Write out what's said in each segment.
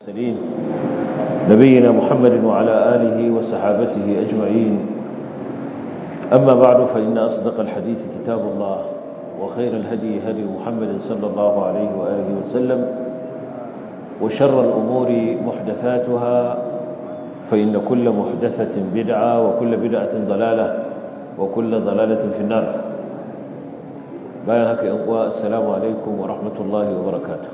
المرسلين نبينا محمد وعلى آله وصحابته أجمعين أما بعد فإن أصدق الحديث كتاب الله وخير الهدي هدي محمد صلى الله عليه وآله وسلم وشر الأمور محدثاتها فإن كل محدثة بدعة وكل بدعة ضلالة وكل ضلالة في النار bayan haka yan uwa assalamu alaikum wa rahmatullahi wa barakatuh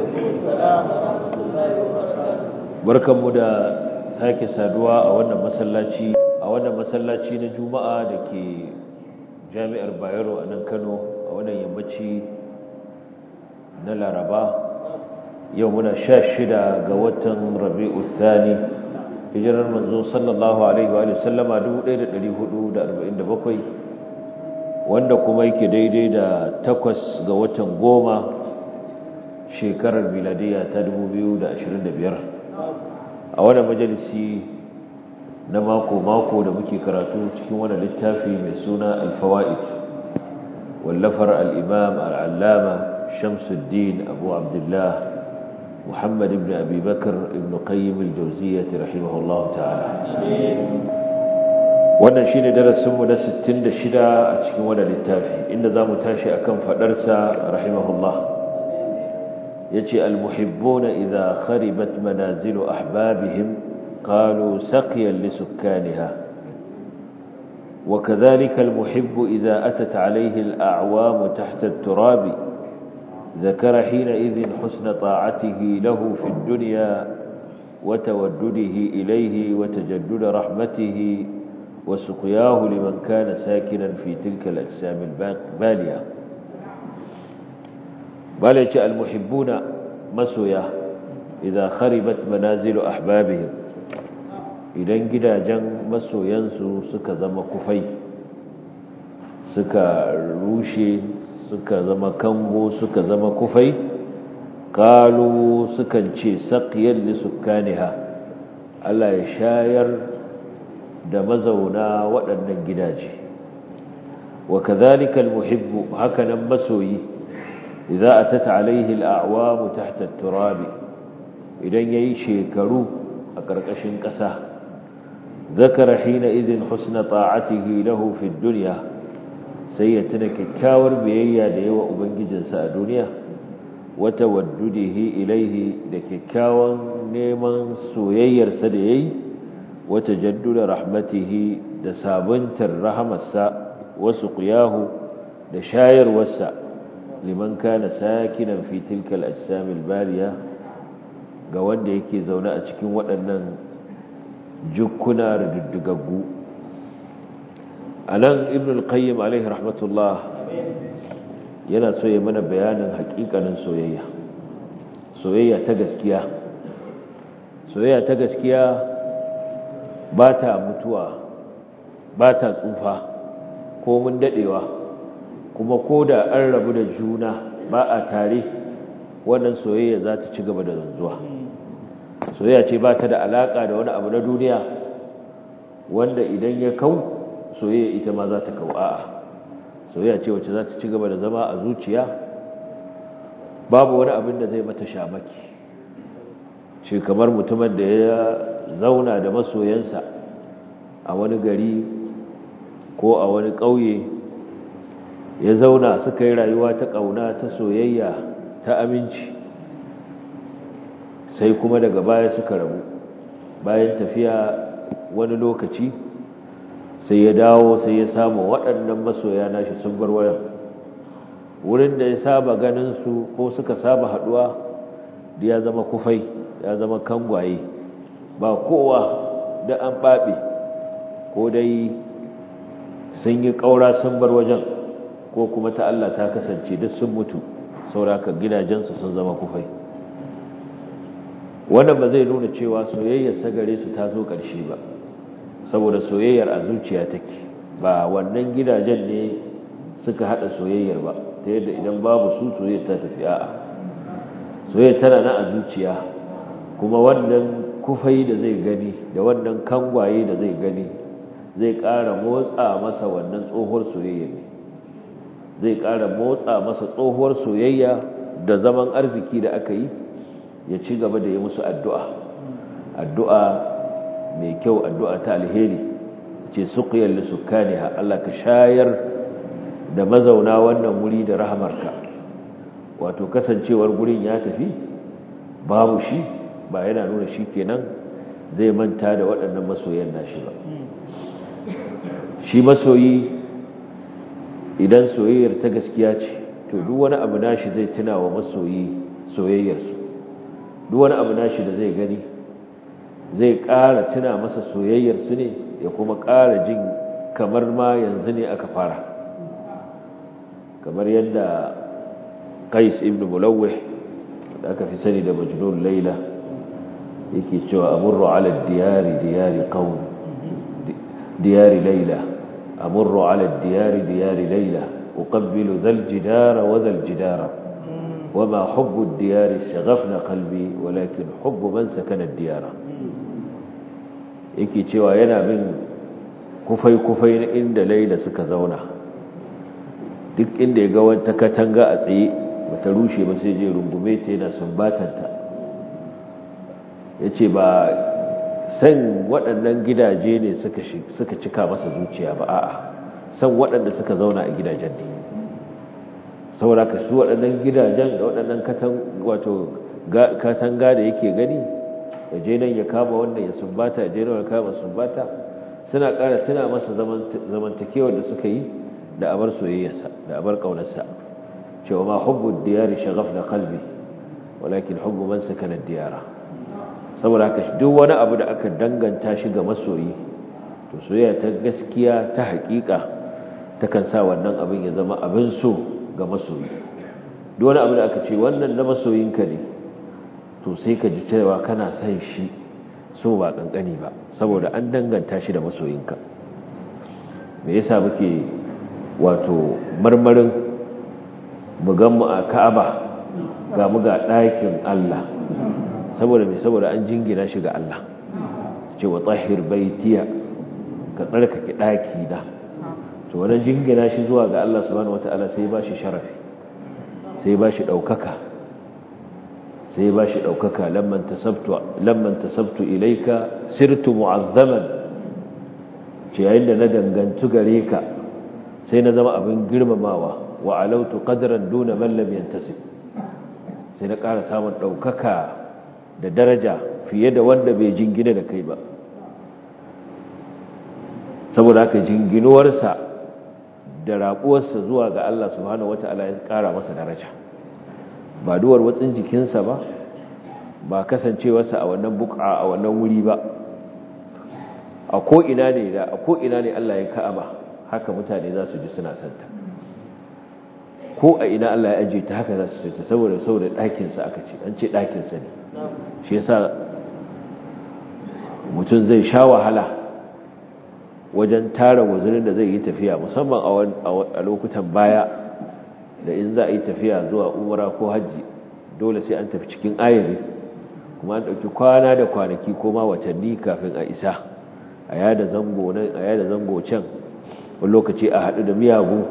barkanmu da sake saduwa a wannan masallaci a wannan masallaci na juma'a da ke jami'ar bayero a nan kano a wannan yammaci na laraba yau muna sha shida ga watan rabi'u thani hijirar manzo sallallahu alaihi wa sallama 1447 wanda kuma yake daidai da takwas ga watan goma shekarar miladiya ta 2025 a wannan majalisi na mako-mako da muke karatu cikin wani littafi mai suna alfawa'id wallafar al'imam al'allama shamsuddin abu abdullah محمد بن أبي بكر ابن قيم الجوزية رحمه الله تعالى wannan shine darasinmu na 66 a cikin wannan littafi inda zamu tashi akan fadarsa rahimahullah yace almuhibbuna idha kharibat manazilu ahbabihim qalu saqiyan lisukkaniha وكذلك المحب إذا أتت عليه الأعوام تحت التراب ذكر حينئذ حسن طاعته له في الدنيا وتودده إليه وتجدد رحمته وسقياه لمن كان ساكنا في تلك الأجسام البالية بالية المحبون مسويا إذا خربت منازل أحبابهم idan gidajen masoyansu suka zama kufai suka rushe suka zama kango suka zama kufai kalu sukan ce saqiyar lisukaniha Allah ya shayar da mazauna waɗannan gidaje wa kadhalika almuhibbu hakanan masoyi idza atat alayhi al'awamu tahta at-turabi idan yayi shekaru a ƙarƙashin ƙasa ذكر حينئذ حسن طاعته له في الدنيا sai ya tuna kyakkyawar biyayya da yawa ubangijinsa a duniya wata waddudihi ilaihi da kyakkyawan neman soyayyarsa da yayi wata jaddula rahmatihi da sabuntar rahamarsa wasu qiyahu da shayarwarsa liman kana sakinan fi tilka al-ajsamil baliya ga wanda yake zaune a cikin waɗannan jukkuna rududdugaggu a nan ibn al-qayyim alaihi rahmatullah yana so ya mana bayanin hakikanin soyayya soyayya ta gaskiya soyayya ta gaskiya ba ta mutuwa ba ta tsufa ko mun dadewa kuma ko da an rabu da juna ba a tare wannan soyayya za ta ci gaba da zanzuwa soyayya ce ba ta da alaka da wani abu na duniya wanda idan ya kau soyayya ita ma za ta kau a'a soyayya ce wacce za ta ci gaba da zama a zuciya babu wani abin da zai mata shamaki shi kamar mutumin da ya zauna da masoyansa a wani gari ko a wani ƙauye ya zauna suka yi rayuwa ta ƙauna ta soyayya ta aminci sai kuma daga baya suka rabu bayan tafiya wani lokaci sai ya dawo sai ya samu waɗannan masoya nashi sun bar wayan wurin da ya saba ganin su ko suka saba haɗuwa da ya zama kufai ya zama kangwaye ba kowa da an ɓaɓe ko dai sun yi ƙaura sun bar wajen ko kuma ta Allah ta kasance duk sun mutu sauraka gidajensu sun zama kufai wannan ba zai nuna cewa soyayyar sagare su ta zo ƙarshe ba saboda soyayyar a zuciya take ba wannan gidajen ne suka hada soyayyar ba ta yadda idan babu su soyayyar ta tafi a'a soyayyar tana nan a zuciya kuma wannan kufai da zai gani da wannan kangwaye da zai gani zai ƙara motsa masa wannan tsohuwar soyayya ne zai ƙara motsa masa tsohuwar soyayya da zaman arziki da aka yi ya ci gaba da yi musu addu'a addu'a mai kyau addu'a ta alheri ce suqiyal lisukaniha Allah ka shayar da mazauna wannan wuri da rahamarka wato kasancewar gurin ya tafi babu shi ba yana nuna shi kenan zai manta da waɗannan masoyan nashi ba shi masoyi idan soyayyar ta gaskiya ce to duk wani abu nashi zai tuna wa masoyi soyayyarsu duk wani abu nashi da zai gani zai ƙara tuna masa soyayyarsu ne ya kuma ƙara jin kamar ma yanzu ne aka fara kamar yadda qais ibn mulawih da aka fi sani da majnun laila yake cewa amurru ala diyari diyari qaum diyari laila amurru ala diyari diyari laila uqabbilu dhal jidara wa dhal jidara وما حب الديار استغفنا قلبي ولكن حب من سكن الديار yake cewa yana bin kufai-kufai na inda laila suka zauna duk inda ya ga wata katanga a tsaye bata rushe ba sai je rungume ta yana sumbatanta ya ce ba san waɗannan gidaje ne suka cika masa zuciya ba a'a san waɗanda suka zauna a gidajen ne saboda ka su waɗannan gidajen da waɗannan katanga da yake gani ya je nan ya kama wannan ya sumbata ya je nan ya kama sumbata suna ƙara tuna masa zamantakewar da suka yi da abar soyayyarsa da abar ƙaunarsa cewa ma hubbu diyari shagaf da kalbi walakin hubbu man sakana diyara saboda haka duk wani abu da aka danganta shi ga masoyi to soyayya ta gaskiya ta haƙiƙa takan sa wannan abin ya zama abin so ga masoyi duk wani abu da aka ce wannan na masoyinka ne to sai ka ji cewa kana son shi so ba kankani ba saboda an danganta shi da masoyinka me yasa muke wato marmarin mu gan mu a Ka'aba ga mu ga ɗakin Allah saboda me saboda an jingina shi ga Allah ce wa tahhir baitiya ka tsarkake ɗaki da to wannan jingina shi zuwa ga Allah subhanahu wataala sai ba shi sharafi sai ba shi ɗaukaka sai ba shi ɗaukaka lamman tasabtu ilaika sirtu mu'azzaman ce yayin da na dangantu gare ka sai na zama abin girmamawa wa alautu qadran duna man lam yantasib sai na ƙara samun ɗaukaka da daraja fiye da wanda bai jingina da kai ba saboda haka jinginuwarsa da raƙuwarsa zuwa ga Allah subhanahu wata'ala ya ƙara masa daraja ba duwar watsin jikinsa ba ba kasancewarsa a wannan buƙa a wannan wuri ba a ko'ina ne da a ko'ina ne Allah ya ka'aba haka mutane za su ji suna santa ko a ina Allah ya ajiye ta haka za su santa saboda saboda ɗakinsa aka ce an ce ɗakinsa ne shi yasa mutum zai sha wahala wajen tara wazirin da zai yi tafiya musamman a lokutan baya da in za a yi tafiya zuwa umara ko hajji dole sai an tafi cikin ayari kuma an ɗauki kwana da kwanaki ko ma watanni kafin a isa a yada zango nan a yada zango can wani lokaci a haɗu da miyagu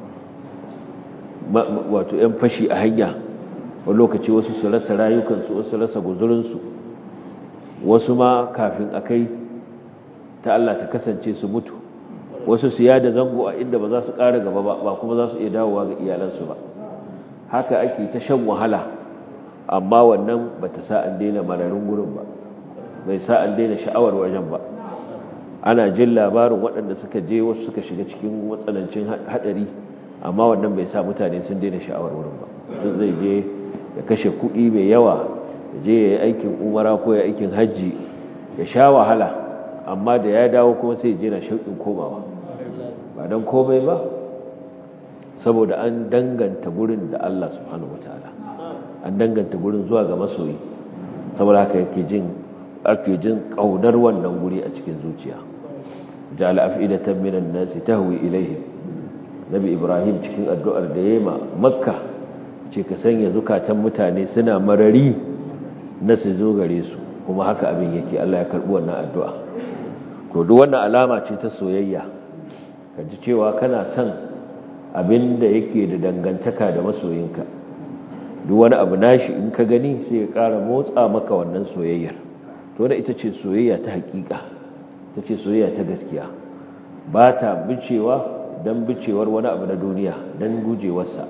wato 'yan fashi a hanya wani lokaci wasu su rasa rayukansu wasu rasa guzurinsu wasu ma kafin a kai ta Allah ta kasance su mutu wasu su yada zango a inda ba za su ƙara gaba ba ba kuma za su iya dawowa ga iyalansu ba haka ake ta shan wahala amma wannan ba ta sa an daina mararin gurin ba bai sa an daina sha'awar wajen ba ana jin labarin waɗanda suka je wasu suka shiga cikin matsanancin haɗari amma wannan bai sa mutane sun daina sha'awar wurin ba sun zai je ya kashe kuɗi mai yawa ya je ya yi aikin umara ko ya aikin hajji ya sha wahala amma da ya dawo kuma sai je na shauƙin komawa ba don komai ba saboda an danganta gurin da Allah subhanahu wataala an danganta gurin zuwa ga masoyi saboda haka yake jin ake jin kaunar wannan guri a cikin zuciya ja'ala af'idatan minan nasi tahwi ilayhim nabi ibrahim cikin addu'ar da yayi ma makka ce ka sanya zukatan mutane suna marari na su zo gare su kuma haka abin yake Allah ya karbi wannan addu'a to duk wannan alama ce ta soyayya ka ji cewa kana son abin da yake da dangantaka da masoyinka duk wani abu nashi in ka gani sai ya ƙara motsa maka wannan soyayyar to da ita ce soyayya ta hakika ta ce soyayya ta gaskiya ba ta bicewa don bicewar wani abu na duniya don gujewarsa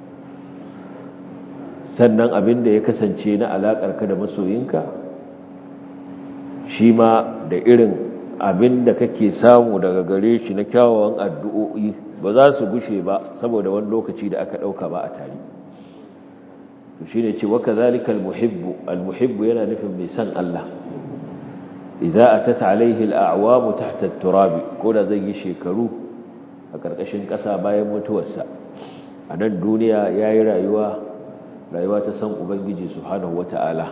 sannan abin da ya kasance na alaƙarka da masoyinka shi ma da irin abin da kake samu daga gare shi na kyawawan addu'o'i ba za su gushe ba saboda wani lokaci da aka ɗauka ba a tare shi ne ce waka zalika almuhibbu almuhibbu yana nufin mai san Allah idza atat alaihi al'awamu tahta at-turab ko da zai yi shekaru a karkashin ƙasa bayan mutuwarsa a nan duniya yayi rayuwa rayuwa ta san ubangiji subhanahu wata'ala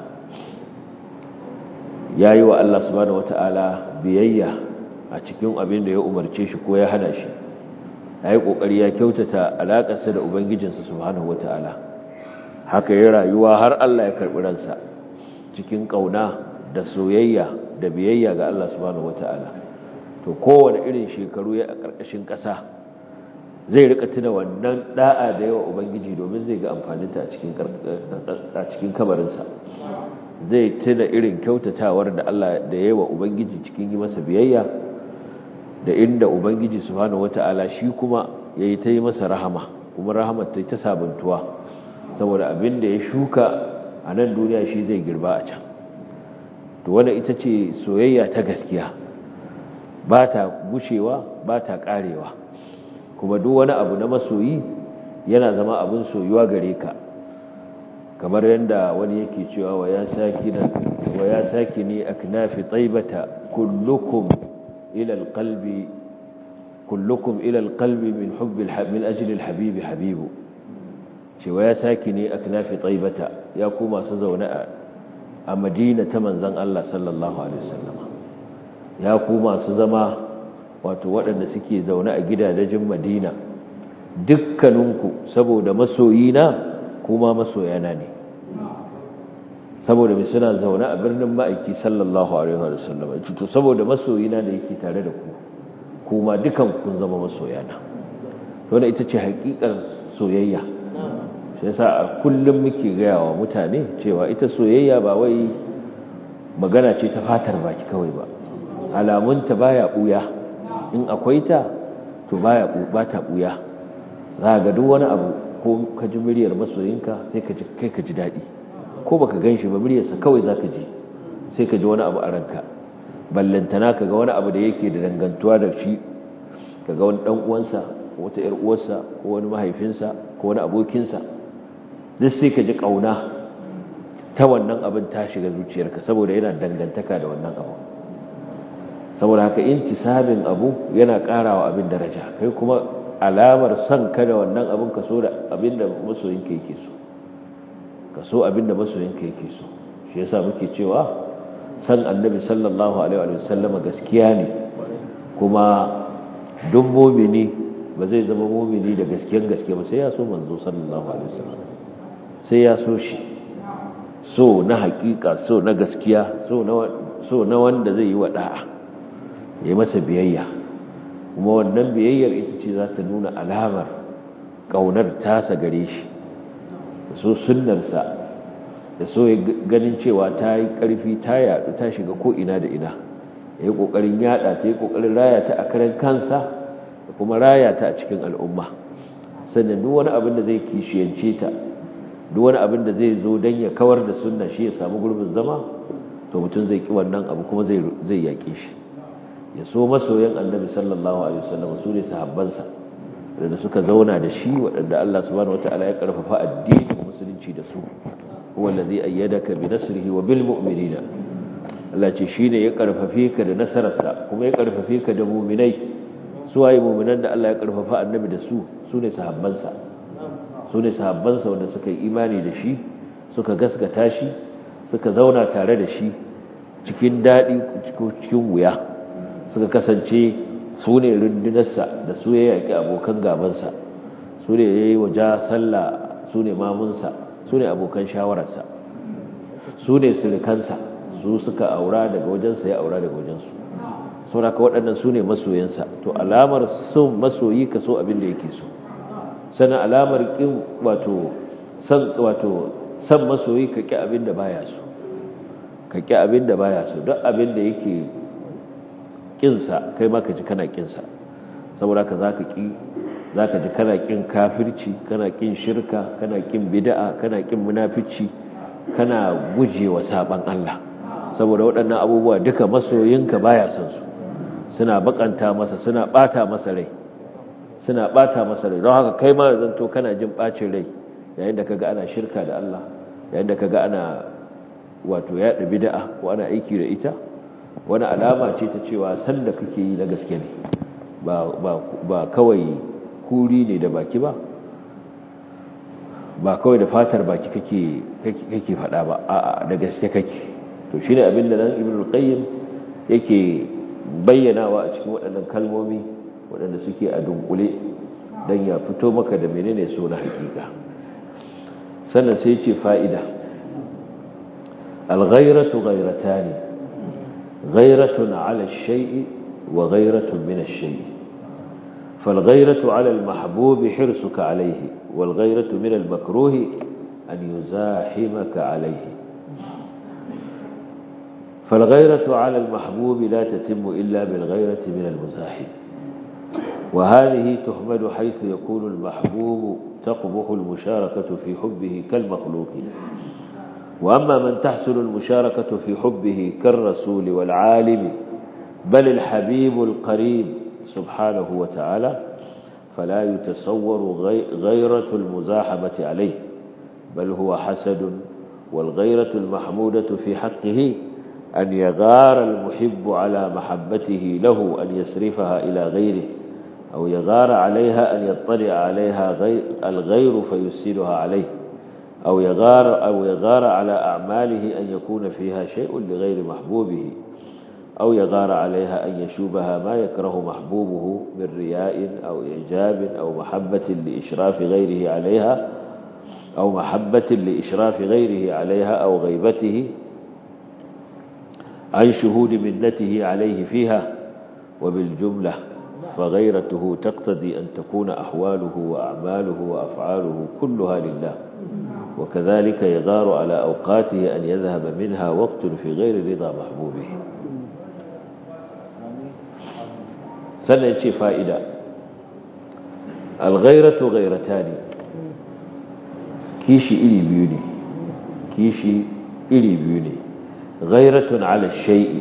yayi wa Allah subhanahu wata'ala biyayya a cikin abin da ya umarce shi ko ya hana shi yayi kokari ya kyautata alakarsa da ubangijinsa subhanahu wata'ala haka ya rayuwa har Allah ya karɓi ransa cikin ƙauna da soyayya da biyayya ga Allah subhanahu wata'ala to kowane irin shekaru ya a ƙarƙashin ƙasa zai rika tuna wannan da'a da yawa ubangiji domin zai ga amfaninta a cikin a cikin kabarinsa zai tuna irin kyautatawar da Allah da yawa ubangiji cikin yi masa biyayya da inda ubangiji subhanahu wata'ala shi kuma yayi ta yi masa rahama kuma rahamar ta ta sabuntuwa saboda abin da ya shuka a nan duniya shi zai girba a can to wanda ita ce soyayya ta gaskiya ba ta gushewa ba ta karewa kuma duk wani abu na masoyi yana zama abin soyuwa gare ka kamar yadda wani yake cewa wa ya sakina wa ya sakini aknafi taibata kullukum ila alqalbi kullukum ila alqalbi min hubbi min ajli alhabibi habibu cewa ya saki ne a kanafi tsaibata ya ku masu zaune a madina ta manzan Allah sallallahu Alaihi wasallama ya ku masu zama wato waɗanda suke zaune a gidajen madina dukkaninku saboda masoyina kuma masoyana ne saboda mai suna zaune a birnin ma'aiki sallallahu Alaihi wasallama to saboda masoyina da yake tare da ku kuma dukan kun zama masoyana wadda ita ce haƙiƙar soyayya shi yasa a kullum muke gaya wa mutane cewa ita soyayya ba wai magana ce ta fatar baki kawai ba alamunta baya buya in akwai ta to baya ba ta buya za ga duk wani abu ko ka ji muryar masoyinka sai ka ji kai ka ji daɗi ko baka gan shi ba muryarsa kawai za ka ji sai ka ji wani abu a ranka ballantana ka ga wani abu da yake da dangantuwa da shi ka ga wani ɗan uwansa ko wata ‘yar uwarsa ko wani mahaifinsa ko wani abokinsa duk sai ka ji ƙauna ta wannan abin ta shiga zuciyarka saboda yana dangantaka da wannan abu saboda haka intisabin abu yana ƙarawa abin daraja kai kuma alamar son ka da wannan abin ka so da abin da masoyinka yake so ka so abin da masoyinka yake so shi yasa muke cewa san annabi sallallahu alaihi wa sallam gaskiya ne kuma duk mumini ba zai zama mumini da gaskiyan gaske ba sai ya so manzo sallallahu alaihi wasallam sai ya so shi so na hakika so na gaskiya so na so na wanda zai yi wa da'a ya masa biyayya kuma wannan biyayyar ita ce za ta nuna alamar kaunar tasa gare shi da so sunnarsa da so ganin cewa ta yi ƙarfi ta yaɗu ta shiga ko'ina da ina ya yi ƙoƙarin yaɗa ta yi ƙoƙarin raya ta a karan kansa da kuma raya ta a cikin al'umma sannan duk wani abin da zai kishiyance ta duk wani abin da zai zo don ya kawar da sunna shi ya samu gurbin zama to mutum zai ki wannan abu kuma zai yaƙe shi ya so masoyan annabi sallallahu alaihi wasallam su ne sahabbansa da suka zauna da shi waɗanda Allah subhanahu wataala ya karfafa addinin musulunci da su huwa allazi ayyadaka bi nasrihi wa bil mu'minina Allah ce shine ya karfafe ka da nasararsa kuma ya karfafe ka da mu'minai su waye mu'minan da Allah ya karfafa annabi da su su ne sahabbansa su ne sahabbansa wanda suka yi imani da shi suka gaskata shi suka zauna tare da shi cikin daɗi cikin wuya suka kasance su ne rundunarsa da su ya yaƙi abokan gabansa su ne ya yi waje sallah su ne mamunsa su ne abokan shawararsa su ne sirikansa su suka aura daga wajensa ya aura daga wajensu sauraka waɗannan su ne masoyansa to alamar son masoyi ka so abin da yake so sannan alamar ƙin wato san wato san masoyi ka ki abin da baya so ka ki abin da baya so duk abin da yake kinsa kai ma ka ji kana kinsa saboda ka zaka ki zaka ji kana kin kafirci kana kin shirka kana kin bid'a kana kin munafici kana gujewa saban Allah saboda waɗannan abubuwa duka masoyinka baya son su suna bakanta masa suna bata masa rai suna bata masa rai don haka kai ma zanto kana jin bacin rai yayin da kaga ana shirka da Allah yayin da kaga ana wato yaɗa bid'a ko ana aiki da ita wani alama ce ta cewa san da kake yi na gaske ne ba ba ba kawai kuri ne da baki ba ba kawai da fatar baki kake kake faɗa ba a'a da gaske kake to shine abin da nan ibnu qayyim yake bayyanawa a cikin waɗannan kalmomi waɗanda suke a dunkule dan ya fito maka da menene so na hakika sannan sai ce fa'ida al-ghayratu ghayratani ghayratun 'ala ash-shay'i wa ghayratun min ash-shay'i فالغيرة على المحبوب حرصك عليه والغيرة من المكروه أن يزاحمك عليه فالغيرة على المحبوب لا تتم إلا بالغيرة من المزاحم وهذه تحمد حيث يكون المحبوب تقبح المشاركة في حبه كالمخلوق وأما من تحصل المشاركة في حبه كالرسول والعالم بل الحبيب القريب سبحانه وتعالى فلا يتصور غيرة المزاحمة عليه بل هو حسد والغيرة المحمودة في حقه أن يغار المحب على محبته له أن يسرفها إلى غيره أو يغار عليها أن يطلع عليها غير الغير فيسيرها عليه أو يغار, أو يغار على أعماله أن يكون فيها شيء لغير محبوبه أو يغار عليها أن يشوبها ما يكره محبوبه من رياء أو إعجاب أو محبة لإشراف غيره عليها أو محبة لإشراف غيره عليها أو غيبته عن شهود منته عليه فيها وبالجملة فغيرته تقتضي أن تكون أحواله وأعماله وأفعاله كلها لله وكذلك يغار على أوقاته أن يذهب منها وقت في غير رضا محبوبه sannan ce fa'ida alghairatu ghairata ne kishi iri biyu ne kishi iri biyu ne ghairatun ala shai'i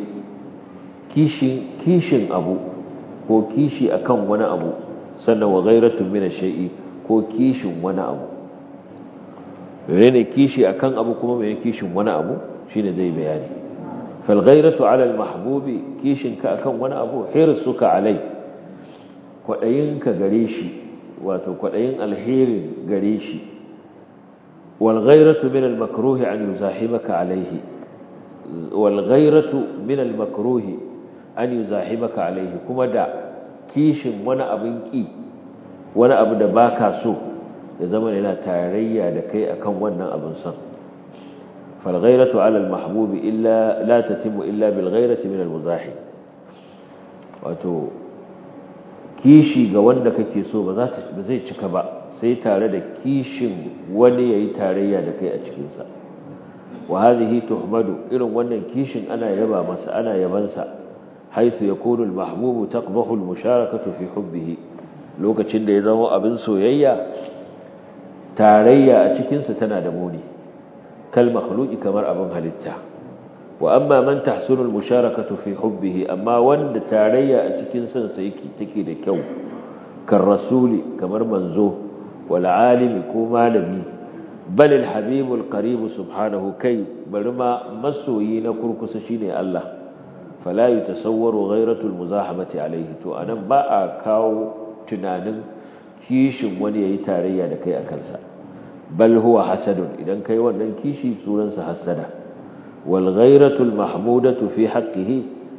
kishin abu ko kishi akan wani abu sannan wa ghairatun mina shai'i ko kishin wani abu mene ne kishi akan abu kuma mene kishin wani abu shine zai bayani falghairatu ala almahbubi kishinka akan wani abu hirsuka alai kwaɗayinka gare shi wato kwaɗayin alherin gare shi walghairatu min almakruhi an yuzahimaka alaihi walghairatu min almakruhi an yuzahimaka alaihi kuma da kishin wani abin ki wani abu da baka so ya zama yana tarayya da kai akan wannan abin son falghairatu ala almahbubi illa la tatimu illa bilghairati min almuzahim wato kishi ga wanda kake so ba zai cika ba sai tare da kishin wani yayi tarayya da kai a cikinsa wa hadhihi tuhmadu irin wannan kishin ana yaba masa ana yabansa haythu yakunu al-mahbubu taqbahu al-musharakatu fi hubbihi lokacin da ya zama abin soyayya tarayya a cikinsa tana da muni kal makhluqi kamar abin halitta wa amma man tahsunu al-musharakatu fi hubbihi amma wanda tarayya a cikin san sa yake take da kyau kan rasuli kamar manzo wal alimi ko malami bal al-habib al-qarib subhanahu kai bari ma masoyi na kurkusa shine Allah fala yatasawwaru ghayratu al-muzahamati alayhi to anan ba a kawo tunanin kishin wani yayi tarayya da kai akan sa bal huwa hasadun idan kai wannan kishi sunansa hasada والغيرة المحمودة في حقه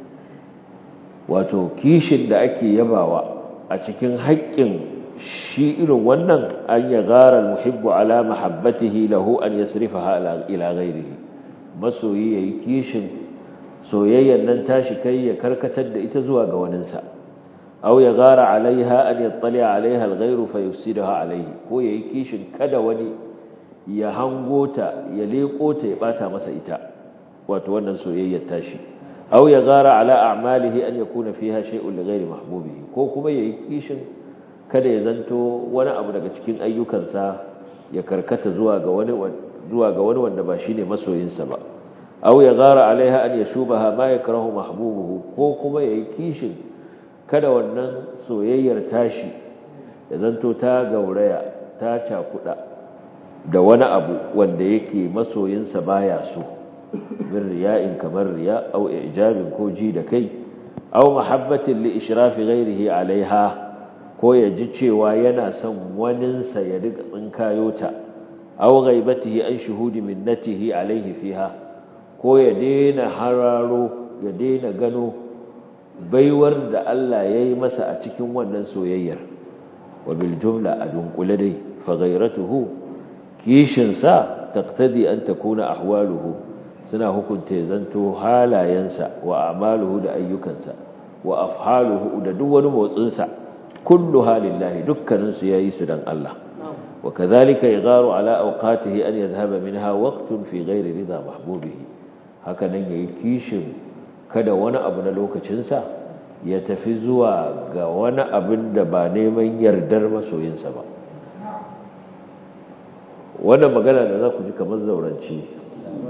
wato kishin da ake yabawa a cikin haƙƙin shi irin wannan an ya gara muhibbu ala mahabbatihi lahu an yasrifaha ila ghairihi masoyi yayi kishin soyayyan nan tashi kai ya karkatar da ita zuwa ga waninsa aw ya gara alaiha an yattali alaiha alghairu fa yufsidaha alaihi ko yayi kishin kada wani ya hango ta ya leko ta ya bata masa ita wato wannan soyayyar tashi aw ya gara ala a'malihi an yakuna fiha shay'un li ghairi mahbubihi ko kuma yayi kishin kada ya zanto wani abu daga cikin ayyukansa ya karkata zuwa ga wani zuwa ga wani wanda ba shine masoyinsa ba aw ya gara alaiha an yashubaha ma yakrahu mahbubuhu ko kuma yayi kishin kada wannan soyayyar tashi ya zanto ta gauraya ta cakuda da wani abu wanda yake masoyinsa baya so min riya'in kamar riya aw ijabin ko ji da kai aw mahabbatin li ishrafi ghairihi alaiha ko ya ji cewa yana son waninsa ya riga tsinkayo ta aw ghaibatihi an shuhudi minnatihi alaihi fiha ko ya daina hararo ya daina gano baiwar da Allah ya yi masa a cikin wannan soyayyar wa bil jumla a dunkule dai fa ghairatuhu kishinsa taqtadi an takuna ahwaluhu suna hukunta zanto halayensa wa amaluhu da ayyukansa wa afhaluhu da duk wani motsinsa kullu halillahi dukkanin su yayi su dan Allah wa kadhalika yagharu ala awqatihi an yadhhaba minha waqtun fi ghairi ridha mahbubihi haka nan yayi kishin kada wani abu na lokacinsa ya tafi zuwa ga wani abin da ba neman yardar masoyinsa ba wannan magana da za ku ji kamar zauranci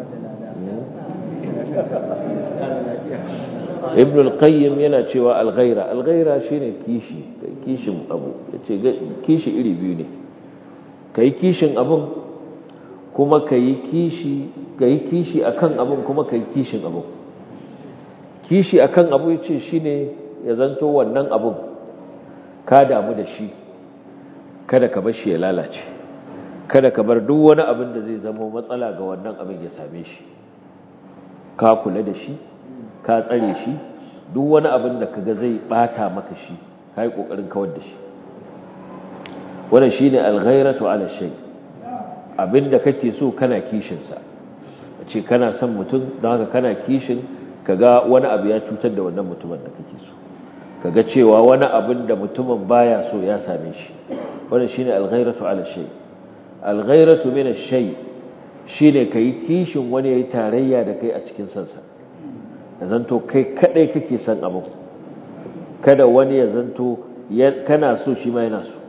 ibn al-qayyim yana cewa al-ghaira al-ghaira shine kishi kishin abu yace kishi iri biyu ne kai kishin abun kuma kai kishi kai kishi akan abun kuma kai kishin abun kishi akan abu yace shine ya zanto wannan abun ka damu da shi kada ka bar shi ya lalace kada ka bar duk wani abin da zai zama matsala ga wannan abin ya same shi ka kula da shi ka tsare shi duk wani abin da kaga zai bata maka shi kai kokarin kawar da shi wannan shine al-ghairatu ala shay abinda kake so kana kishin sa ce kana son mutum don haka kana kishin kaga wani abu ya cutar da wannan mutumin da kake so kaga cewa wani abin da mutumin baya so ya same shi wannan shine al-ghairatu ala shay al-ghairatu min ash-shay shine kai kishin wani yayi tarayya da kai a cikin sansa ya zanto kai kadai kake son abu kada wani ya zanto kana so shi ma yana so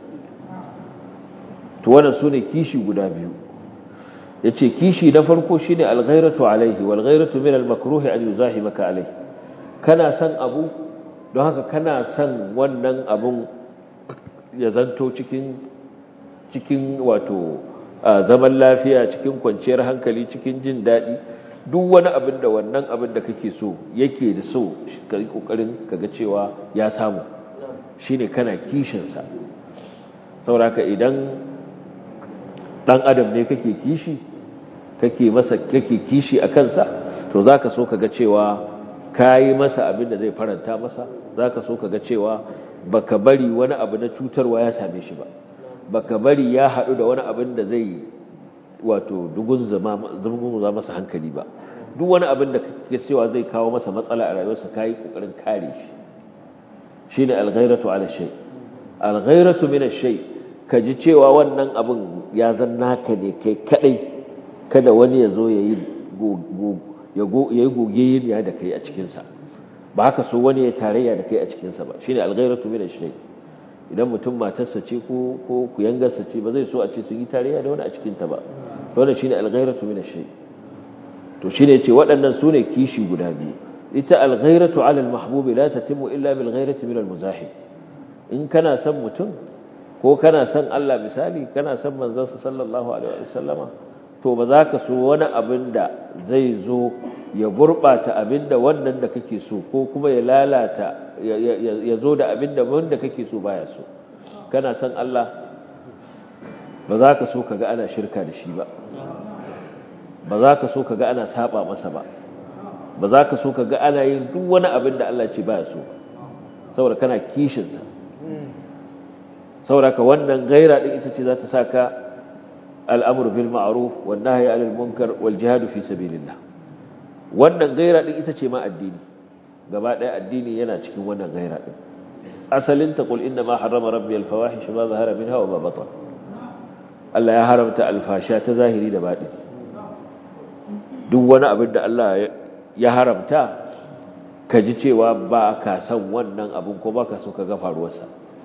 to wannan sune kishi guda biyu yace kishi na farko shine al-ghairatu alaihi wal ghairatu min al-makruh an yuzahimaka alaihi kana son abu don haka kana son wannan abun ya zanto cikin cikin wato zaman lafiya cikin kwanciyar hankali cikin jin daɗi duk wani abin da wannan abin da kake so yake da so ka yi ƙoƙarin kaga cewa ya samu shine kana kishinsa sauraka idan ɗan adam ne kake kishi kake masa kake kishi a kansa to za ka so kaga cewa ka yi masa abin da zai faranta masa za ka so kaga cewa baka bari wani abu na cutarwa ya same shi ba baka bari ya haɗu da wani abin da zai wato dugun zama masa hankali ba duk wani abin da kake cewa zai kawo masa matsala a rayuwarsa kai kokarin kare shi shine al-ghairatu ala shay al-ghairatu min ash-shay kaji cewa wannan abin ya zan naka ne kai kadai kada wani ya zo yayi ya yayi goge ya da kai a cikin sa ba haka so wani ya tarayya da kai a cikin sa ba shine al-ghairatu min ash-shay idan mutum matarsa ce ko ko kuyangarsa ce ba zai so a ce su yi tarayya da wani a cikin ta ba wannan shine al-ghairatu min ash-shay to shine yace waɗannan sune kishi guda biyu ita al-ghairatu 'ala al-mahbub la tatimu illa bil ghairati min al-muzahib in kana son mutum ko kana son Allah misali kana son manzon sallallahu alaihi wasallama to ba za ka so wani abin da zai zo ya gurbata abin da wannan da kake so ko kuma ya lalata ya zo da abin da wanda kake so baya so kana son Allah ba za ka so kaga ana shirka da shi ba ba za ka so kaga ana saba masa ba ba za ka so kaga ana yin duk wani abin da Allah ce baya so saboda kana kishinsa saboda ka wannan gaira din ita ce za ta saka al'amur bil ma'ruf wan nahyi 'anil munkar wal jihad fi sabilillah wannan gaira din ita ce ma addini gaba ɗaya addini yana cikin wannan gaira din asalin ta qul inna ma harrama rabbi al fawahish ma zahara minha wa ma batan Allah ya haramta alfasha ta zahiri da baɗi duk wani abin da Allah ya haramta ka ji cewa ba ka san wannan abin ko ba ka so ka ga faruwarsa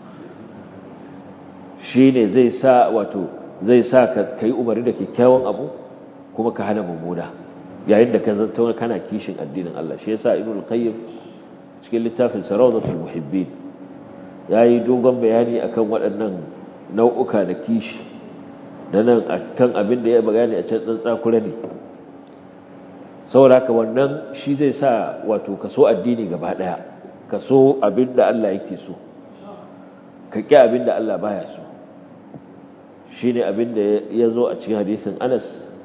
shi ne zai sa wato zai sa ka yi umarni da kyakkyawan abu kuma ka hana mummuna yayin da ka zanta kana kishin addinin Allah shi yasa ibnu qayyim cikin littafin sarawdatul muhibbin yayi dogon bayani akan waɗannan nau'uka da kishi da nan akan abin da ya bayani a can tsantsakura ne saboda haka wannan shi zai sa wato ka so addini gaba daya ka so abin da Allah yake so ka ƙi abin da Allah baya so shine abin da ya zo a cikin hadisin Anas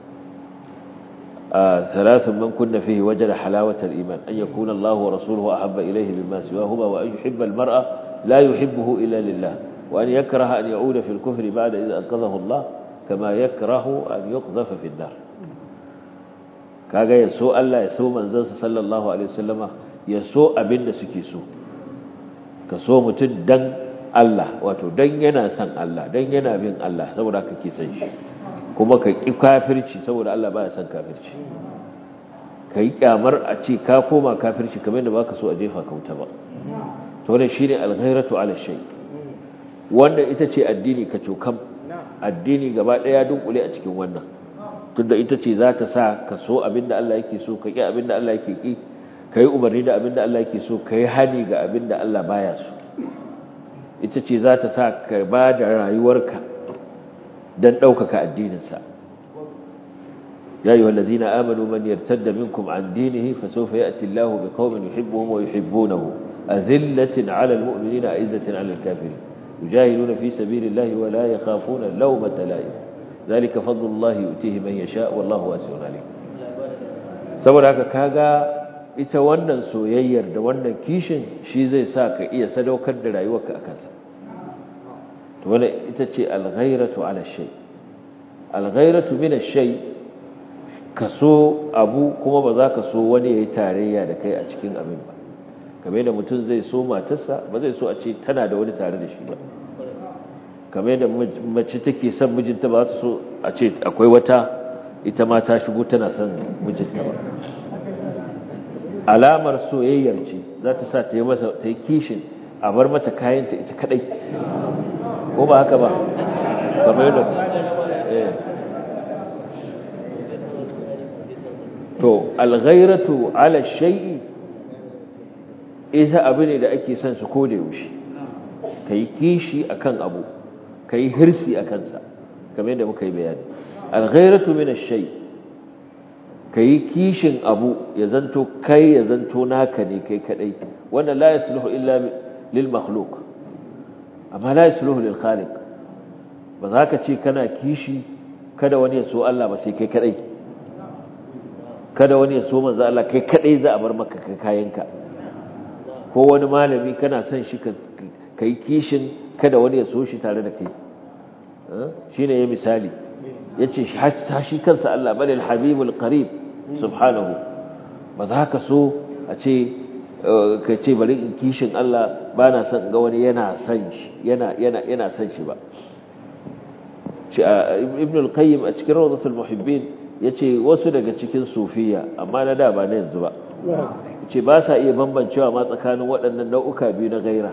ثلاث من كن فيه وجد حلاوة الإيمان أن يكون الله ورسوله أحب إليه مما سواهما وأن يحب المرأة لا يحبه إلا لله وأن يكره أن يعود في الكفر بعد إذا أنقذه الله كما يكره أن يقذف في النار kaga ya so Allah ya so manzansa sallallahu alaihi wasallama ya so abin da suke so ka so mutum dan Allah wato dan yana son Allah dan yana bin Allah saboda kake son shi kuma ka ƙi kafirci saboda Allah baya son kafirci ka yi ƙyamar a ce ka koma kafirci kamar da baka so a jefa ka wuta ba to wannan shine alghairatu ala shay wanda ita ce addini ka cokam addini gaba ɗaya dunkule a cikin wannan tunda ita ce za ta sa ka so abinda Allah yake so ka ƙi abinda Allah yake ƙi ka yi umarni da abinda Allah yake so ka yi hani ga abinda Allah baya so ita ce za ta sa ka ba da rayuwarka don ɗaukaka addininsa ya yi wallazi na amanu man yartar da minkum an dinihi fa sau ya ati Allah bi kawmin yuhibbuhum wa yuhibbunahu a zillatin ala almu'minin a izzatin ala alkafiri yujahiduna fi sabilillahi wa la yakhafuna lawmata la'im zalika fadlullahi yu'tihi man yasha wallahu wasi'un alim saboda haka kaga ita wannan soyayyar da wannan kishin shi zai sa ka iya sadaukar da rayuwarka akan sa to wannan ita ce alghairatu ala shay alghairatu min ash-shay kaso abu kuma ba za ka so wani yayi tarayya da kai a cikin abin ba kamar da mutum zai so matarsa ba zai so a ce tana da wani tare da shi ba kamar da mace take son mijinta ba ta so a ce akwai wata ita ma ta shigo tana son mijinta ba alamar soyayyar ce za ta sa ta yi masa ta yi kishin a bar mata kayanta ita kadai ko ba haka ba kamar yadda to alghairatu ala shay'i ita abu ne da ake son su koda yaushe kai kishi akan abu kai hirsi akan sa kamar yadda muka yi bayani alghairatu min ash-shay kai kishin abu ya zanto kai ya zanto naka ne kai kadai wannan la yasluhu illa lil makhluq amma la yasluhu lil khaliq ba za ka ce kana kishi kada wani ya so Allah ba sai kai kadai kada wani ya so manzo Allah kai kadai za a bar maka kayanka ko wani malami kana son shi ka kai kishin kada wani ya so shi tare da kai shine ya misali yace hatta shi kansa Allah bal al habibul qarib subhanahu ba za ka so a ce ka ce bari in kishin Allah ba na son ga wani yana son shi yana yana yana son shi ba ibn al-qayyim a cikin rawdatul muhibbin yace wasu daga cikin sufiya amma na da ba na yanzu ba yace ba sa iya bambancewa ma tsakanin waɗannan nau'uka biyu na gaira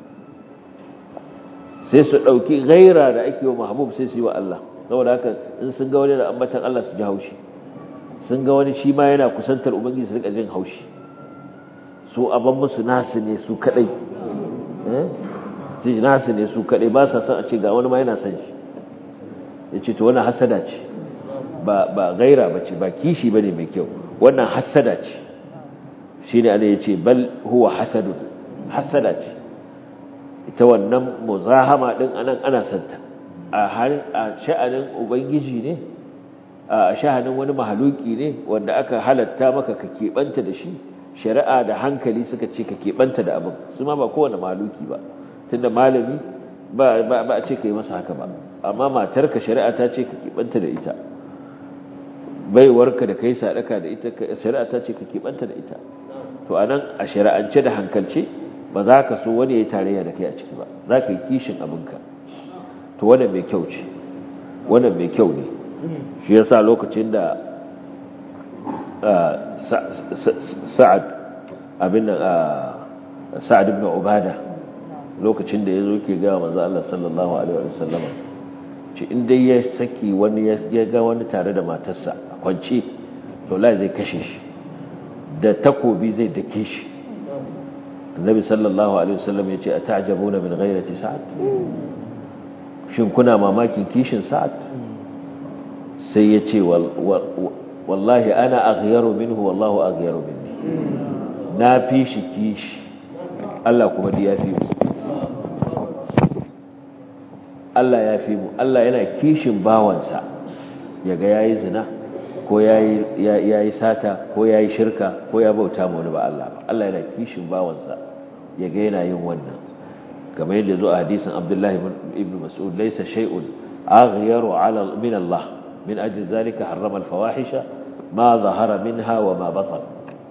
sai su dauki gaira da ake wa mahbub sai su yi wa Allah saboda haka in sun ga wani da ambatan Allah su ji haushi sun ga wani shi ma yana kusantar ubangiji su rika jin haushi su aban musu nasu ne su kadai eh nasu ne su kadai ba sa son a ce ga wani ma yana son shi yace to wannan hasada ce ba ba gaira bace ba kishi bane mai kyau wannan hasada ce shine ana yace bal huwa hasadun hasada ce ita wannan muzahama din anan ana santa a har a sha'anin ubangiji ne a sha'anin wani mahaluki ne wanda aka halatta maka ka keɓanta da shi shari'a da hankali suka ce ka keɓanta da abin su ma ba kowane mahaluki ba tunda malami ba ba a ce ka yi masa haka ba amma matarka shari'a ta ce ka keɓanta da ita baiwarka da kai sadaka da ita shari'a ta ce ka keɓanta da ita to anan a shari'ance da hankalce ba za ka so wani ya yi tarayya da kai a ciki ba za ka yi kishin abinka to wannan mai kyau ce wannan mai kyau ne shi yasa lokacin da sa'ad abin da sa'ad ibn ubada lokacin da yazo ke ga manzo Allah sallallahu alaihi wasallama ce in dai ya saki wani ya ga wani tare da matarsa a kwance to lai zai kashe shi da takobi zai dake shi annabi sallallahu alaihi wasallam ya ce ata'jabuna min ghayrati sa'ad shin kuna mamakin kishin sa'ad sai ya ce wallahi ana aghyaru minhu wallahu aghyaru minni na fi shi kishi Allah kuma da ya fi mu Allah ya fi mu Allah yana kishin bawansa yaga yayi zina ko yayi yayi sata ko yayi shirka ko ya bauta mu wani ba Allah ba Allah yana kishin bawansa yaga yana yin wannan kamar yadda zo a hadisin Abdullah ibn Mas'ud laysa shay'un aghyaru 'ala min Allah min ajli zalika harrama al-fawahisha ma zahara minha wa ma batan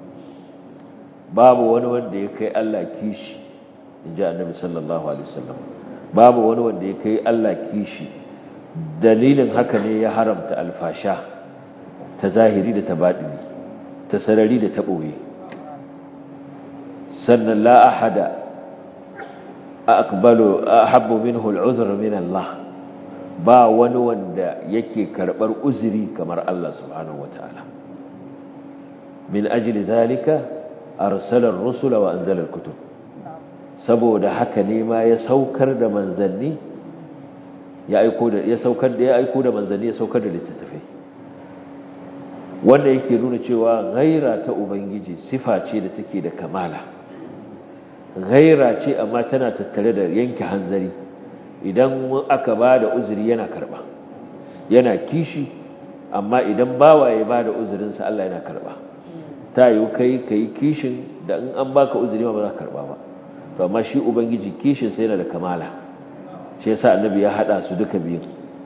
babu wani wanda ya kai Allah kishi inji annabi sallallahu alaihi wasallam babu wani wanda ya kai Allah kishi dalilin haka ne ya haramta alfasha ta zahiri da ta baɗini ta sarari da ta ɓoye sannan la ahada aqbalu ahabbu minhu al'uzr min Allah ba wani wanda yake karɓar uzuri kamar Allah subhanahu wataala min ajli zalika arsala ar-rusula wa anzala al-kutub saboda haka ne ma ya saukar da manzanni ya aiko da ya saukar da ya aiko da manzanni ya saukar da littattafai wanda yake nuna cewa ghaira ta ubangiji sifa ce da take da kamala ghaira ce amma tana tattare da yanke hanzari idan aka ba da uzuri yana karba yana kishi amma idan bawaye ba da uzurinsa Allah yana karba ta yi kai kai kishin da in an baka uzuri ma ba za ka karba ba to amma shi ubangiji kishin sai yana da kamala shi yasa annabi ya hada su duka biyu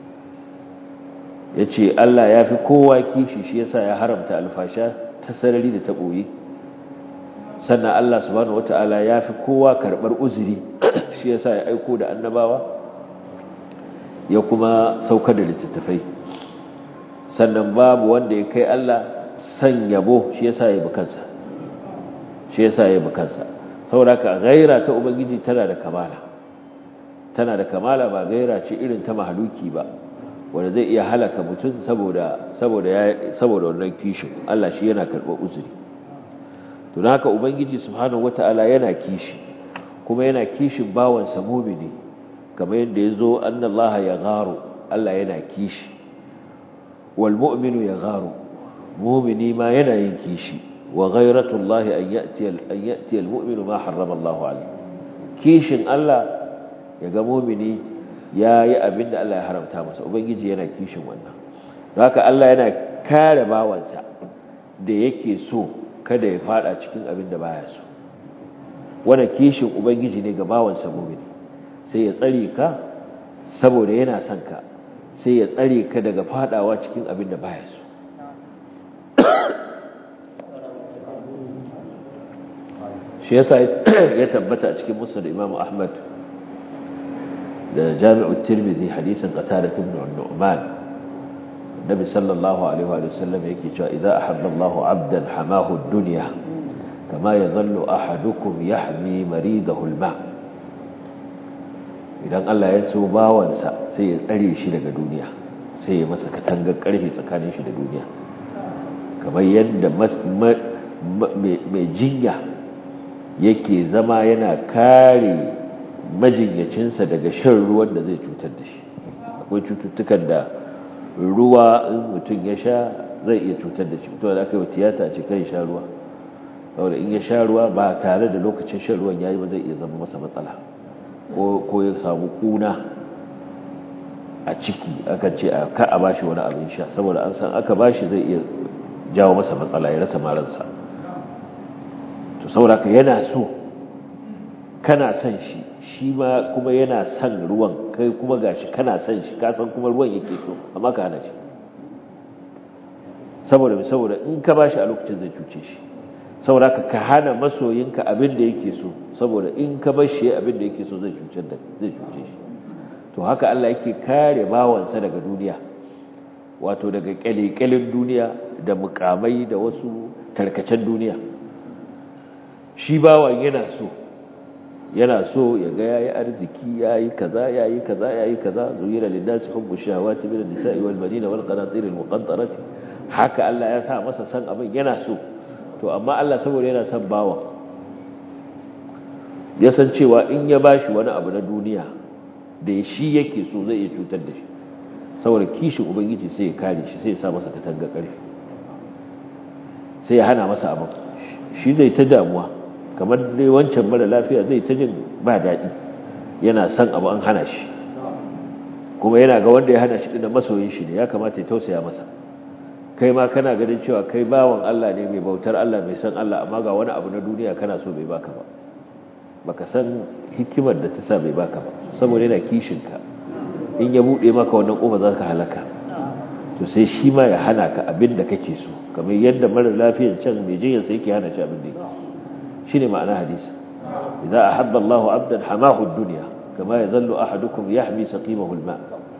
yace Allah ya fi kowa kishi shi yasa ya haramta alfasha ta sarari da ta boye sannan Allah subhanahu wataala ya fi kowa karbar uzuri shi yasa ya aiko da annabawa ya kuma saukar da littattafai sannan babu wanda ya kai Allah san yabo shi yasa ya bi kansa shi yasa ya bi kansa saboda ka gaira ta ubangiji tana da kamala tana da kamala ba gaira ce irin ta mahaluki ba wanda zai iya halaka mutum saboda saboda ya saboda wannan kishin Allah shi yana karɓar uzuri to haka ubangiji subhanahu wataala yana kishi kuma yana kishin bawansa mu'mini kamar yadda yazo annallaha ya gharu Allah yana kishi wal mu'minu ya gharu mu'mini ma yana yin kishi wa ghayratullahi an ya'ti an ya'ti al mu'minu ma harrama Allahu alayhi kishin Allah ya ga mu'mini yayi abinda Allah ya haramta masa ubangiji yana kishin wannan haka Allah yana kare bawansa da yake so kada ya fada cikin abin da baya so wannan kishin ubangiji ne ga bawansa mu'mini sai ya tsare ka saboda yana son ka sai ya tsare ka daga fadawa cikin abin da baya so shi yasa ya tabbata a cikin musnad Imam Ahmad da Jami'u Tirmidhi hadisin Qatada ibn Nu'man Nabi sallallahu alaihi wa sallam yake cewa idza ahabba Allahu 'abdan hamahu ad-dunya kama yadhallu ahadukum yahmi maridahu al-ma idan Allah ya so bawansa sai ya tsare shi daga duniya sai ya masa katangar karfe tsakanin shi da duniya kamar yadda mai jinya yake zama yana kare majinyacinsa daga shan ruwan da zai cutar da shi akwai cututtukan da ruwa in mutum ya sha zai iya cutar da shi mutum da aka yi wa tiyata ce kai sha ruwa saboda in ya sha ruwa ba tare da lokacin shan ruwan yayi ba zai iya zama masa matsala ko ya samu kuna a ciki aka ce ka a bashi wani abin sha saboda an san aka bashi zai iya jawo masa matsala ya rasa maransa to saboda ka yana so kana son shi shi ma kuma yana son ruwan kai kuma gashi kana son shi ka san kuma ruwan yake so amma ka hana shi saboda saboda in ka bashi a lokacin zai cuce shi saboda ka ka hana masoyinka abin da yake so saboda in ka bar shi abin da yake so zai cuce da zai cuce shi to haka Allah yake kare bawansa daga duniya wato daga kyalekyalin duniya da mukamai da wasu tarkacen duniya shi bawan yana so yana so ya ga yayi arziki yayi kaza yayi kaza yayi kaza zuyira linnasi hubbu shahawati min an-nisa'i wal banina wal qanatir al muqantarati haka Allah ya sa masa san abin yana so to amma Allah saboda yana son bawa ya san cewa in ya bashi wani abu na duniya da shi yake so zai iya cutar da shi saboda kishin ubangiji sai ya kare shi sai ya sa masa katanga karfi sai ya hana masa abin shi zai ta damuwa kamar dai wancan mara lafiya zai ta jin ba daɗi yana son abu an hana shi kuma yana ga wanda ya hana shi da masoyin shi ne ya kamata ya tausaya masa kai ma kana ganin cewa kai bawan Allah ne mai bautar Allah mai san Allah amma ga wani abu na duniya kana so bai baka ba baka san hikimar da ta sa bai baka ba saboda yana kishin ka in ya bude maka wannan kofa za ka halaka to sai shi ma ya hana ka abin da kake so kamar yadda mara lafiyar can mai jinyar sai yake hana shi abin da yake shine ma'ana hadisi idza ahabba Allahu 'abdan hamahu ad-dunya kama yazallu ahadukum yahmi saqimahu al-ma'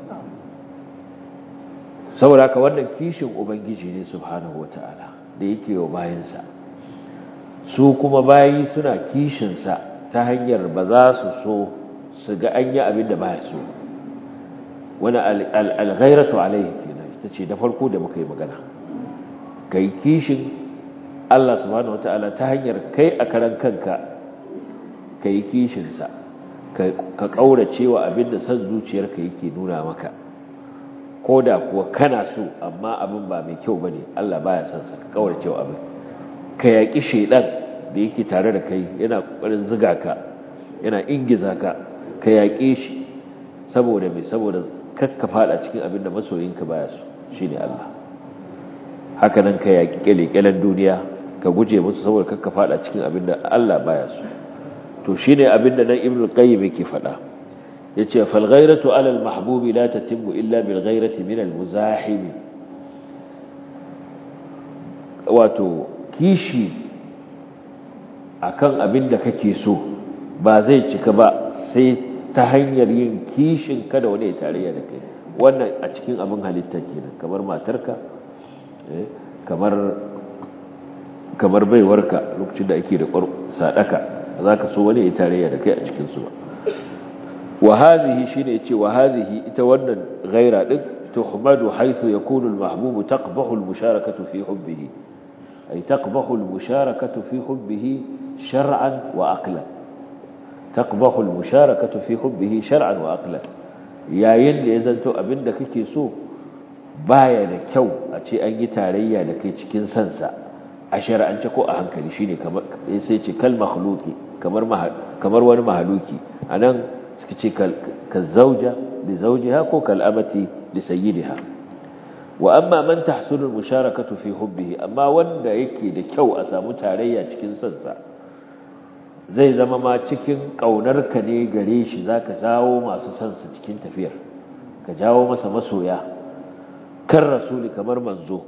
saboda haka wannan kishin ubangiji ne subhanahu wata'ala da yake wa bayansa su kuma bayi suna kishinsa ta hanyar ba za su so su ga an yi abin da baya so wani alghairatu alaihi kenan ita ce da farko da muka yi magana ka yi kishin Allah subhanahu wata'ala ta hanyar kai a karan kanka ka yi kishinsa ka ƙaurace wa abin da son zuciyarka yake nuna maka ko da kuwa kana so amma abin ba mai kyau bane Allah baya son sa ka kaurace wa abin ka yaki shedan da yake tare da kai yana kokarin zuga ka yana ingiza ka ka yake shi saboda mai saboda kakka fada cikin abin da masoyinka baya so shine Allah haka nan ka yaki kelekelen duniya ka guje musu saboda kakka fada cikin abin da Allah baya so to shine abin da nan Ibn Qayyim yake faɗa yace fal ghayratu ala al mahbubi la tatimmu illa bil ghayrati min al muzahim wato kishi akan abin da kake so ba zai cika ba sai ta hanyar yin kishin kada wani ya tarayya da kai wannan a cikin abin halitta kenan kamar matarka kamar kamar baiwarka lokacin da ake da sadaka za ka so wani ya tarayya da kai a cikin su ba وهذه شيء يتي وهذه ita wannan ghaira din tuhmadu haythu yakunu al-mahbub taqbahu al-musharakatu fi hubbihi ay taqbahu al-musharakatu fi hubbihi shar'an wa aqlan taqbahu al-musharakatu fi hubbihi shar'an wa aqlan yayin da ya zanto abinda kake so baya da kyau a ce an yi tarayya da kai cikin sansa a shar'ance ko a hankali shine kamar sai ce kal makhluqi kamar kamar wani mahaluki anan suka ce kazauja li zawjiha ko kal'amati li sayyidiha wa amma man tahsulu musharakatu fi hubbihi amma wanda yake da kyau a samu tarayya cikin sansa zai zama ma cikin kaunar ka ne gare shi zaka jawo masu sansa cikin tafiyar ka jawo masa masoya kan rasuli kamar manzo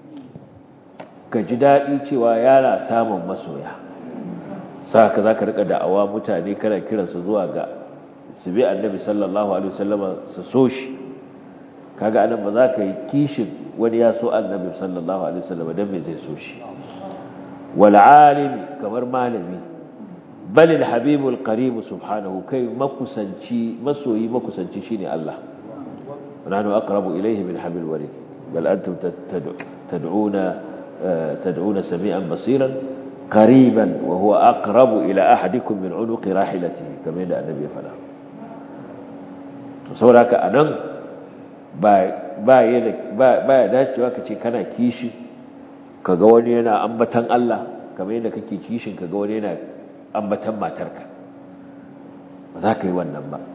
ka ji daɗi cewa yana samun masoya saka zaka rika da'awa mutane kana kiransu zuwa ga su bi annabi sallallahu alaihi wasallam su so shi kaga anan ba za ka yi kishin wani ya so annabi sallallahu alaihi wasallam dan me zai so shi wal alim kamar malami bal al habib al qarib subhanahu kai makusanci masoyi makusanci shine Allah nahnu aqrabu ilayhi min habil warid bal antum tad'una tad'una sami'an basiran قريبا وهو أقرب إلى أحدكم من عنق راحلته كما يدعى النبي فلا saboda haka a nan ba ya dacewa ka ce kana kishi kaga wani yana ambatan Allah kamar yadda kake kishin kaga wani yana ambatan matarka ba za ka yi wannan ba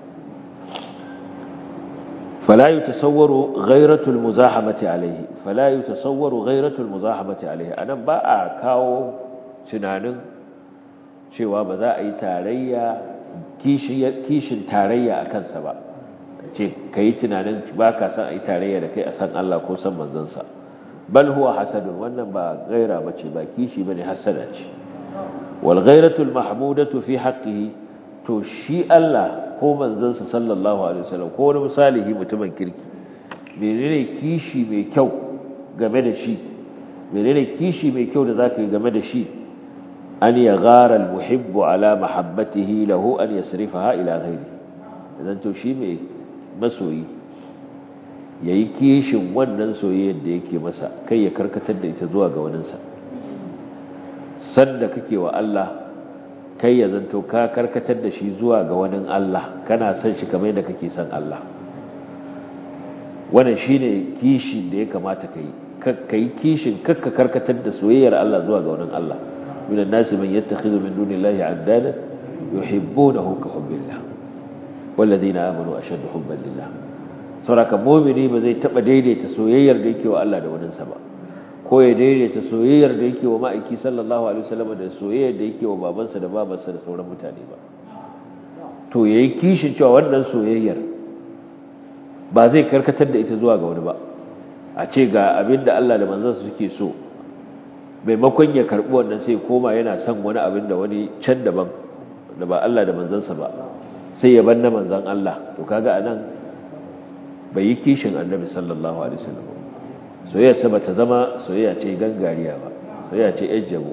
فلا يتصور غيرة المزاحمة عليه فلا يتصور غيرة المزاحمة عليه أنا با kawo tunanin cewa ba za a yi tarayya kishin tarayya a kansa ba ce ka yi tunanin ba ka san a yi tarayya da kai a san Allah ko san manzansa bal huwa hasadun wannan ba gaira ba ce ba kishi ba ne hasada ce wal gairatul mahmudatu fi haqqihi to shi Allah ko manzansa sallallahu alaihi wasallam ko wani misalihi mutumin kirki menene kishi mai kyau game da shi menene kishi mai kyau da zaka yi game da shi an ya gara almuhibbu ala mahabbatihi lahu an yasrifaha ila ghairi idan to shi mai masoyi yayi kishin wannan soyayyar da yake masa kai ya karkatar da ita zuwa ga waninsa sanda kake wa Allah kai ya zanto ka karkatar da shi zuwa ga wani Allah kana son shi kamar yadda kake son Allah wannan shine kishin da ya kamata kai kai kishin kakka karkatar da soyayyar Allah zuwa ga wani Allah minan nasi man yattakhidhu min dunillahi addada yuhibbunahu ka hubbillah walladheena amanu ashaddu hubban lillah saboda mu'mini ba zai taba daidaita soyayyar da yake wa Allah da wani sa ba ko ya daidaita soyayyar da yake wa ma'aiki sallallahu alaihi wasallam da soyayyar da yake wa babansa da babarsa da sauran mutane ba to yayi kishin cewa wannan soyayyar ba zai karkatar da ita zuwa ga wani ba a ce ga abin da Allah da manzansa suke so maimakon ya karbi wannan sai koma yana son wani abin da wani can daban da ba Allah da manzansa ba sai ya banna manzan Allah to kaga anan bai yi kishin annabi sallallahu alaihi wasallam soyayyarsa ba ta zama soyayya ce gangariya ba soyayya ce ejjabo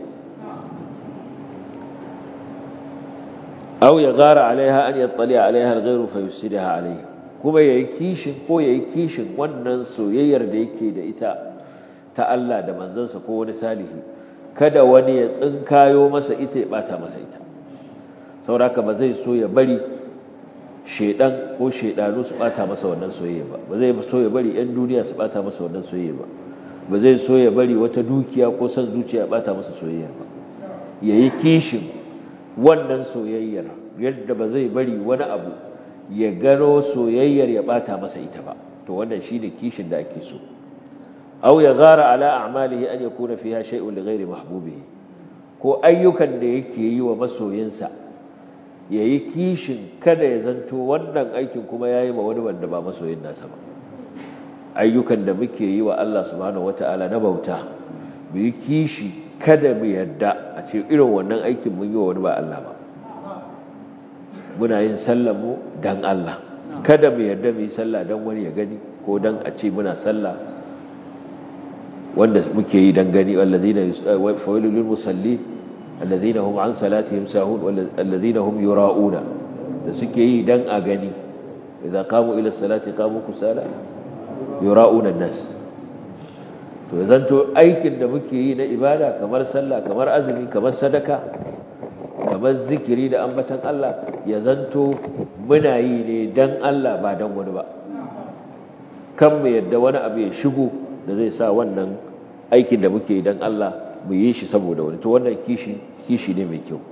aw ya gara alaiha an yattali alaiha alghayru fa yusidaha alaihi kuma yayi kishin ko yayi kishin wannan soyayyar da yake da ita ta Allah da manzansa ko wani salihi kada wani ya tsinkayo masa ita ya bata masa ita sauraka ba zai so ya bari shedan ko shedanu su bata masa wannan soyayya ba ba zai so ya bari yan duniya su bata masa wannan soyayya ba ba zai so ya bari wata dukiya ko san zuciya bata masa soyayya ba yayi kishin wannan soyayyar yadda ba zai bari wani abu ya gano soyayyar ya bata masa ita ba to wannan shine kishin da ake so aw ya gara ala a'malihi an yakuna fiha shay'un li ghairi mahbubihi ko ayyukan da yake yi wa masoyinsa yayi kishin kada ya zanto wannan aikin kuma yayi ma wani wanda ba masoyin nasa ba ayyukan da muke yi wa Allah subhanahu wataala na bauta mu yi kishi kada mu yadda a ce irin wannan aikin mun yi wa wani ba Allah ba muna yin sallar mu dan Allah kada mu yadda mu yi sallah dan wani ya gani ko dan a ce muna sallah wanda muke yi dan gani allazina fawailul lil musallin allazina hum an salatihim sahun allazina hum yura'una da suke yi dan a gani idza qamu ila salati qamu kusala yura'una an-nas to zanto aikin da muke yi na ibada kamar sallah kamar azumi kamar sadaka kamar zikiri da ambatan Allah ya zanto muna yi ne dan Allah ba dan wani ba kan mu yadda wani abu ya shigo da zai sa wannan aikin da muke dan Allah mu yi shi saboda wani to wannan kishi kishi ne mai kyau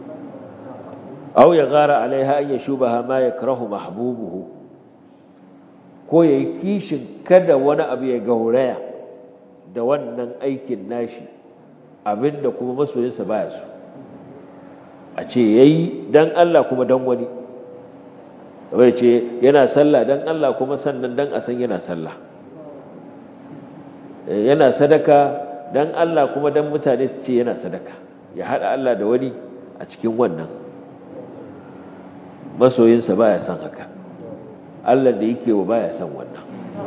aw ya gara alaiha an yashubaha ma yakrahu mahbubuhu ko yayi kishin kada wani abu ya gauraya da wannan aikin nashi abinda kuma masoyinsa baya so a ce yayi dan Allah kuma dan wani wai ce yana sallah dan Allah kuma sannan dan a san yana sallah yana sadaka dan Allah kuma dan mutane su ce yana sadaka ya hada Allah da wani a cikin wannan masoyinsa baya son haka Allah da yake wa baya son wannan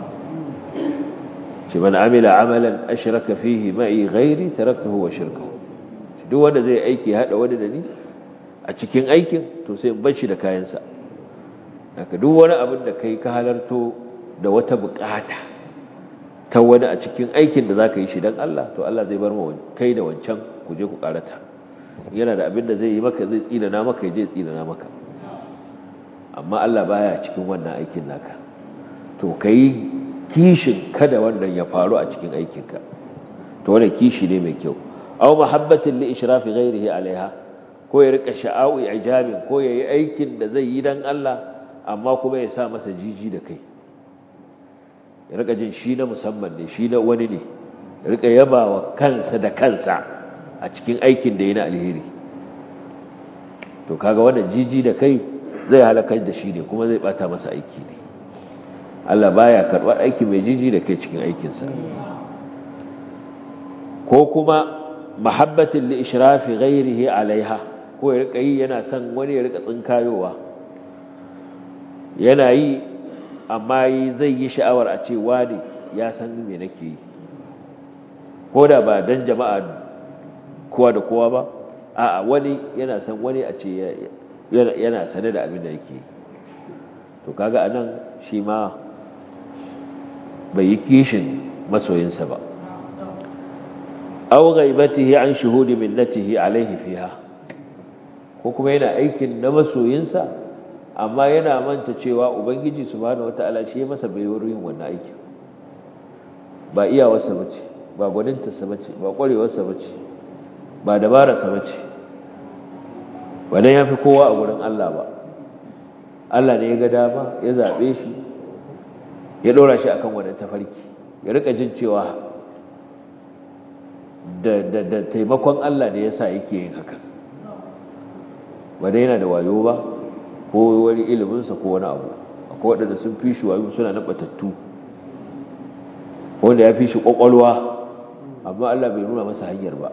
ce man amila amalan ashraka fihi ma'i ghairi taraktuhu wa shirkahu duk wanda zai aiki hada wani da ni a cikin aikin to sai bar shi da kayansa haka duk wani abin da kai ka halarto da wata bukata ta wani a cikin aikin da zaka yi shi dan Allah to Allah zai bar mu kai da wancan ku je ku karata yana da abin da zai yi maka zai tsinana maka ya je tsinana maka amma Allah baya cikin wannan aikin naka to kai kishin kada wannan ya faru a cikin aikinka to wannan kishi ne mai kyau aw mahabbatin li ishrafi ghairihi alaiha ko ya rika sha'awu ijabin ko yayi aikin da zai yi dan Allah amma kuma ya sa masa jiji da kai ya rika jin shi na musamman ne shi na wani ne ya rika yabawa kansa da kansa a cikin aikin da yana alheri to kaga wannan jiji da kai zai halakar da shi ne kuma zai bata masa aiki ne Allah baya karɓar aiki mai jiji da kai cikin aikinsa ko kuma mahabbatin li ishrafi ghairihi alaiha ko ya rika yi yana son wani ya rika tsinkayowa yana yi amma yi zai yi sha'awar a ce wani ya san me nake yi ko da ba dan jama'a kowa da kowa ba a wani yana san wani a ce yana sane da abin da yake yi to kaga anan shi ma bai yi kishin masoyinsa ba aw ghaibatihi an shuhudi minnatihi alaihi fiha ko kuma yana aikin na masoyinsa amma yana manta cewa ubangiji subhanahu wataala shi ya masa baiwar yin wannan aikin ba iyawarsa bace ba gwanintarsa bace ba kwarewarsa bace ba dabararsa bace ba dan yafi kowa a gurin Allah ba Allah ne ya ga dama ya zabe shi ya dora shi akan wannan tafarki ya rika jin cewa da da da taimakon Allah ne yasa yake yin haka ba dai yana da wayo ba ko wani iliminsa ko wani abu akwai waɗanda sun fi shi wayo suna na batattu wanda ya fi shi ƙwaƙwalwa amma Allah bai nuna masa hanyar ba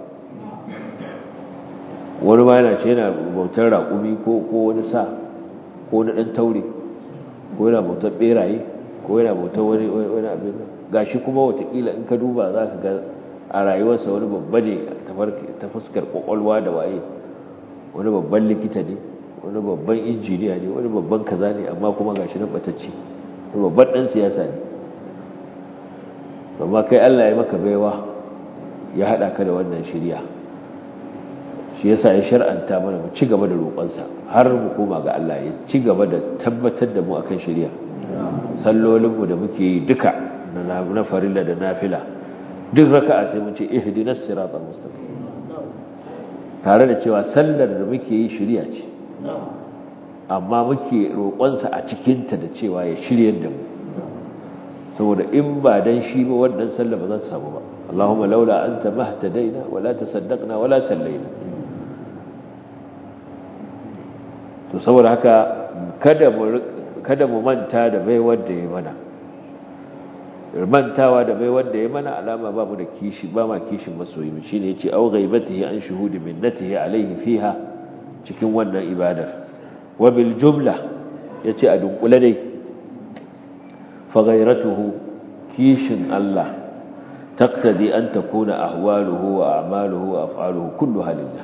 wani ma yana ce yana bautar raƙumi ko wani sa ko wani ɗan taure ko yana bautar ɓeraye ko yana bautar wani abin gashi kuma watakila in ka duba za ka ga a rayuwarsa wani babba ne ta fuskar ƙwaƙwalwa da waye wani babban likita ne wani babban injiniya ne wani babban kaza ne amma kuma gashi nan batacci wani babban ɗan siyasa ne amma kai Allah ya maka baiwa ya haɗa ka da wannan shirya shi yasa ya shar'anta mana mu ci gaba da roƙonsa har mu koma ga Allah ya ci gaba da tabbatar da mu akan shirya sallolinmu da muke yi duka na farilla da nafila duk raka'a sai mun ce ihdinas siratal mustaqim tare da cewa sallar da muke yi shirya ce amma muke roƙonsa a cikinta da cewa ya shiryar da mu saboda in ba dan shi ba wannan sallar ba za ta samu ba Allahumma laula anta mahtadaina wala tasaddaqna wala sallaina to saboda haka kada mu kada mu manta da baiwar da ya mana mantawa da baiwar da ya mana alama ba mu da kishi ba ma kishin masoyi mu shine yace au ghaibatihi an shuhudi minnatihi alaihi fiha cikin wannan ibadar wa bil jumla yace a dunkule dai fa ghairatuhu kishin Allah taqtadi an takuna ahwaluhu wa a'maluhu wa af'aluhu kulluha lillah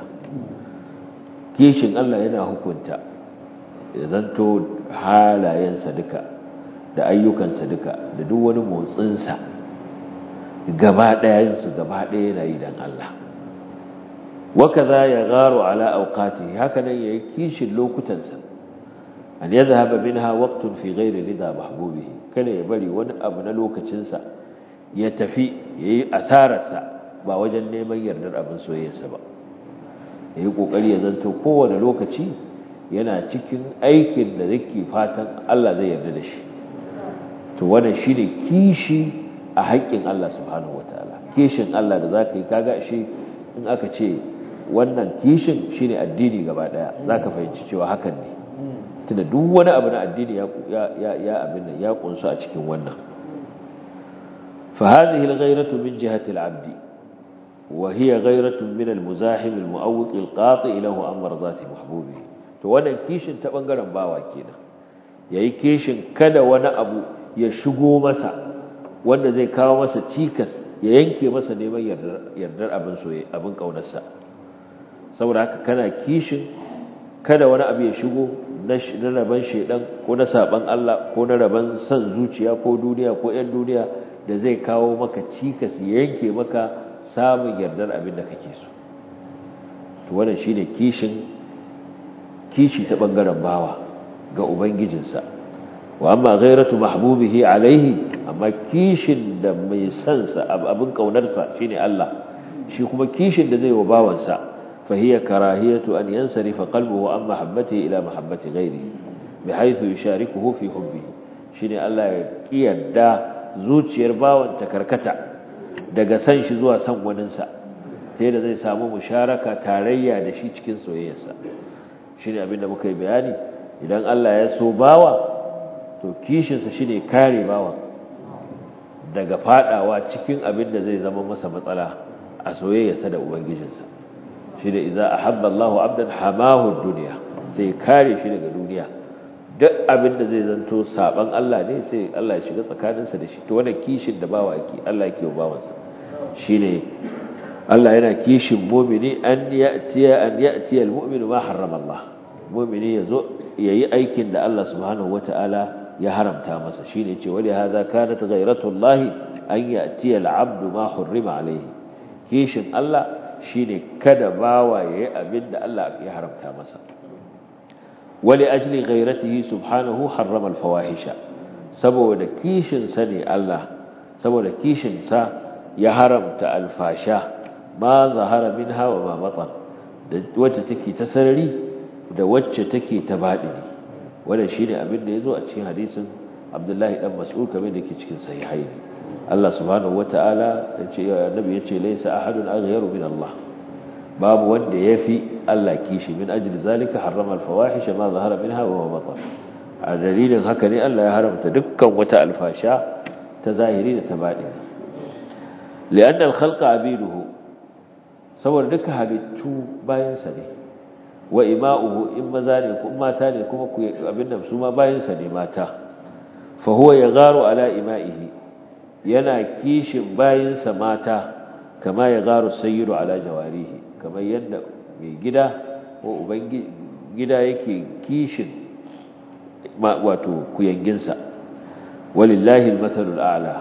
kishin Allah yana hukunta ya zanto halayensa duka da ayyukansa duka da duk wani motsinsa gaba ɗayansu gaba ɗaya yana yi don Allah wakaza ya garo ala auqati haka nan yayi kishin lokutansa an yadhhaba minha waqtun fi ghairi rida mahbubihi kada ya bari wani abu na lokacinsa ya tafi yayi asararsa ba wajen neman yardar abin soyayyarsa ba yayi kokari ya zanto kowane lokaci yana cikin aikin da yake fatan Allah zai yarda da shi to wannan shine kishi a haƙƙin Allah subhanahu wataala kishin Allah da zaka yi kaga shi in aka ce wannan kishin shine addini gaba daya zaka fahimci cewa hakan ne tunda duk wani abu na addini ya ya ya abin nan ya kunsu a cikin wannan fa hadhihi al-ghayratu min jihati al-'abd wa hiya ghayratun min al-muzahim al-mu'awwiq al-qati' lahu an marzati mahbubihi to wannan kishin ta bangaren bawa kenan yayi kishin kada wani abu ya shigo masa wanda zai kawo masa cikas ya yanke masa neman yardar abin soye abin kaunarsa saboda haka kana kishin kada wani abu ya shigo na raban shedan ko na saban Allah ko na raban san zuciya ko duniya ko ƴan duniya da zai kawo maka cikas ya yanke maka samun yardar abin da kake so to wannan shine kishin kishi ta bangaren bawa ga ubangijinsa wa amma ghairatu mahbubihi alaihi amma kishin da mai sansa abin kaunarsa shine Allah shi kuma kishin da zai wa bawansa fa hiya karahiyatu an yansarifa qalbuhu an mahabbati ila mahabbati ghairihi bihaythu yusharikuhu fi hubbihi shine Allah ya kiyarda zuciyar bawan ta karkata daga san shi zuwa san waninsa sai da zai samu musharaka tarayya da shi cikin soyayyarsa shine abin da muka yi bayani idan Allah ya so bawa to kishinsa shi ne kare bawa daga fadawa cikin abin da zai zama masa matsala a soyayyarsa da ubangijinsa shi da idza ahabba Allahu abdan hamahu ad-dunya sai kare shi daga duniya duk abin da zai zanto saban Allah ne sai Allah ya shiga tsakaninsa da shi to wannan kishin da bawa yake Allah yake wa bawansa shine Allah yana kishin mu'mini an ya'tiya an ya'tiya al-mu'minu ma harrama Allah mu'mini yazo yayi aikin da Allah subhanahu wata'ala ya haramta masa shine ce wali hadha kanat ghayratu Allah an ya'tiya al-'abdu ma hurrima alayhi kishin Allah shine kada bawa yayi abin da Allah ya haramta masa wali ajli ghayratihi subhanahu harrama al-fawahisha saboda kishin sa ne Allah saboda kishin sa ya haramta alfasha ma zahara minha wa ma batan da wacce take ta sarari da wacce take ta baɗini wannan shine abin da yazo a cikin hadisin Abdullahi dan Mas'ud kamar da yake cikin sahihain Allah subhanahu wataala yace annabi yace laysa ahadun aghyaru min Allah babu wanda yafi Allah kishi min ajli zalika harrama al-fawahisha ma zahara minha wa ma batan a dalilin haka ne Allah ya haramta dukkan wata alfasha ta zahiri da ta baɗini لأن الخلق عبيده saboda duka halittu bayansa ne wa ima'uhu in maza ne ko mata ne kuma ku abin da su ma bayansa ne mata fa huwa yagharu ala ima'ihi yana kishin bayansa mata kama yagharu sayyidu ala jawarihi kamar yadda mai gida ko uban gida yake kishin wato kuyanginsa walillahi al-mathalul a'la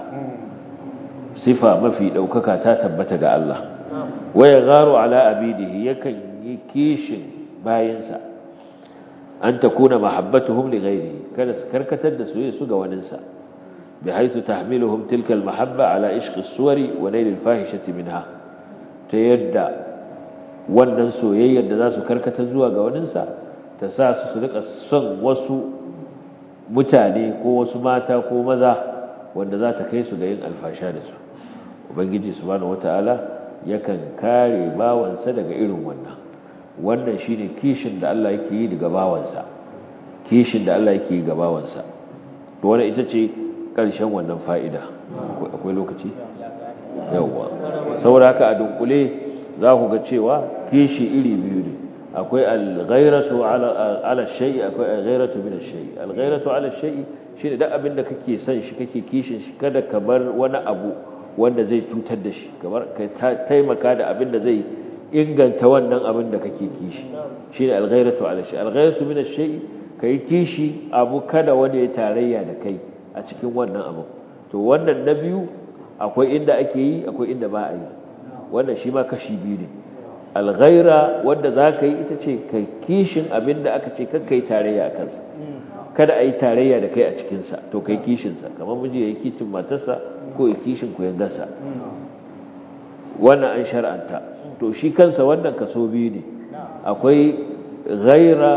sifa mafi daukaka ta tabbata ga Allah waya gharu ala abidihi yakan yi kishin bayinsa an takuna mahabbatuhum li ghairihi kada su karkatar da soyayya su ga waninsa bihaythu tahmiluhum tilka almahabba ala ishq as-suwari wa nail al-fahishati minha ta yadda wannan soyayyar da za su karkatar zuwa ga waninsa ta sa su su rika son wasu mutane ko wasu mata ko maza wanda za ta kai su ga yin alfasha da su ubangiji subhanahu wataala yakan kare bawansa daga irin wannan wannan shine kishin da Allah yake yi daga bawansa kishin da Allah yake yi ga bawansa to wannan ita ce karshen wannan fa'ida akwai lokaci yawa saboda haka a dunkule za ku ga cewa kishi iri biyu ne akwai al-ghairatu ala ala shay'i akwai al-ghairatu min ash-shay'i al-ghairatu ala shay'i shine duk abin da kake son shi kake kishin shi kada ka bar wani abu wanda zai cutar da shi kamar ka taimaka da abin da zai inganta wannan abin da kake kishi shine al-ghairatu ala shay'i al-ghairatu min ash-shay'i kai kishi abu kada wanda ya tarayya da kai a cikin wannan abu to wannan na biyu akwai inda ake yi akwai inda ba a yi wannan shi ma kashi biyu ne alghaira wadda za ka yi ita ce kai kishin abin da aka ce kakka yi tarayya a kansa kada a yi tarayya da kai a cikinsa to kai kishinsa kamar miji ya yi kishin matarsa ko ya kishin kuyangarsa wannan an shar'anta to shi kansa wannan kaso biyu ne akwai ghaira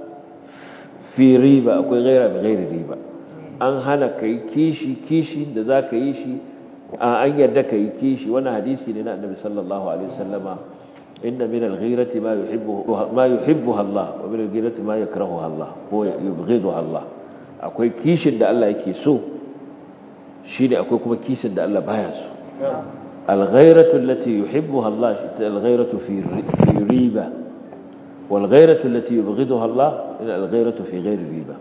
fi riba akwai ghaira bi ghairi riba an hana kai kishi kishi da za ka yi shi an yarda ka yi kishi wannan hadisi ne na annabi sallallahu alaihi wasallama inna min al-ghirati ma yuhibbu ma yuhibbuha Allah wa min al-ghirati ma yakrahuha Allah ko yubghiduha Allah akwai kishin da Allah yake so shine akwai kuma kishin da Allah baya so al-ghiratu allati yuhibbuha Allah al-ghiratu fi fi riba wal ghiratu allati yubghiduha Allah al-ghiratu fi ghairi riba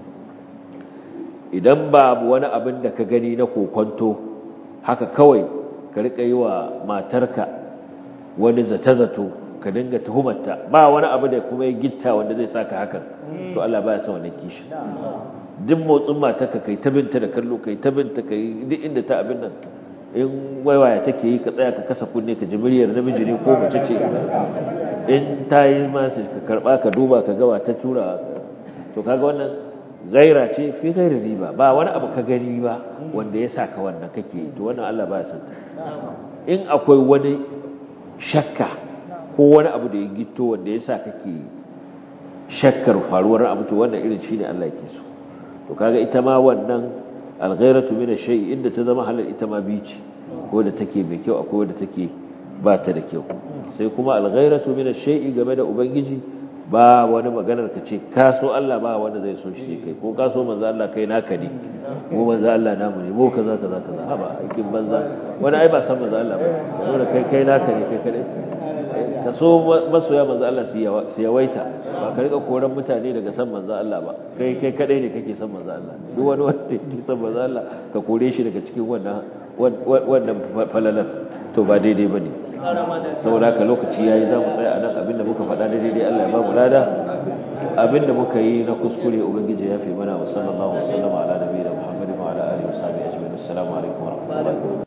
idan babu wani abin da ka gani na kokonto haka kawai ka rika yi wa matarka wani zata-zato ka dinga tuhumarta ba wani abu da kuma ya gitta wanda zai saka hakan to Allah baya son wannan kishi duk motsin matarka kai ta binta da kallo kai ta binta kai duk inda ta abin nan in waiwaya take yi ka tsaya ka kasa kunne ka ji muryar namiji ne ko mace ce in ta yi masu ka karba ka duba ka gawa ta tura to kaga wannan gaira ce fi gairi riba ba wani abu ka gani ba wanda ya saka wannan kake yi to wannan Allah ba ya san in akwai wani shakka ko wani abu da ya gito wanda ya sa kake shakkar faruwar abu to wannan irin shine Allah yake so to kaga ita ma wannan alghairatu min ash-shay inda ta zama halal ita ma bici ko da take mai kyau akwai wanda take ba ta da kyau sai kuma alghairatu min ash-shay game da ubangiji ba wani maganar ka ce ka so Allah ba wanda zai so shi kai ko ka so manzo Allah kai naka ne mu manzo Allah namu ne mu kaza kaza kaza haba aikin banza wani ai ba san manzo Allah ba saboda kai kai naka ne kai kadai ka so masoya manzo Allah su yawaita ba ka rika koran mutane daga san manzo Allah ba kai kai kadai ne kake san manzo Allah duk wani wanda yake san manzo Allah ka kore shi daga cikin wannan wannan falalar to ba daidai bane saboda haka lokaci yayi za mu tsaya a nan abinda muka faɗa da daidai Allah ya ba mu lada abinda muka yi na kuskure ubangiji ya fi mana wa sallallahu alaihi wa sallam ala nabiyina muhammadin wa ala alihi wa sahbihi ajma'in assalamu alaikum wa rahmatullahi